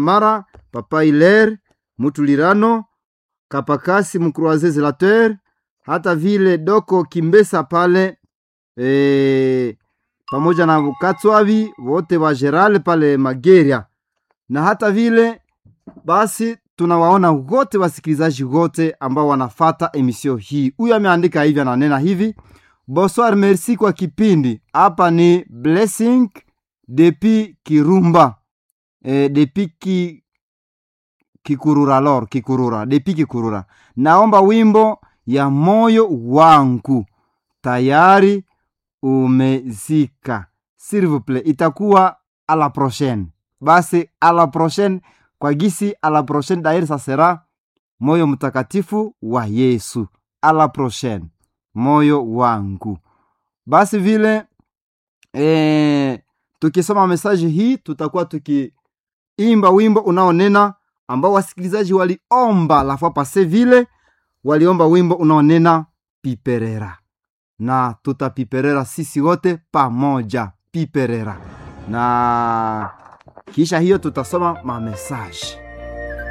mara papa Hilaire Mutulirano Kapakasi Mkroise Zelateur, hata vile Doko Kimbesa pale e, pamoja na Katswavi wote wa Gerale pale Mageria, na hata vile basi tunawaona wote wasikilizaji wote ambao wanafata emisio hii. Huyu ameandika hivi, ananena hivi: bonsoir, merci kwa kipindi. Hapa ni blessing depi Kirumba e, depi ki, Kikurura lor Kikurura depi Kikurura, naomba wimbo ya moyo wangu tayari umezika, s'il vous plaît. Itakuwa a la prochaine, basi a la prochaine kwa gisi a la prochaine dairi sasera moyo mtakatifu wa Yesu. A la prochaine moyo wangu. Basi vile e, tukisoma mesaji hii tutakuwa tukiimba wimbo unaonena ambao wasikilizaji waliomba lafua pase, vile waliomba wimbo unaonena piperera, na tutapiperera sisi wote pamoja, piperera na kisha hiyo tutasoma mamesaji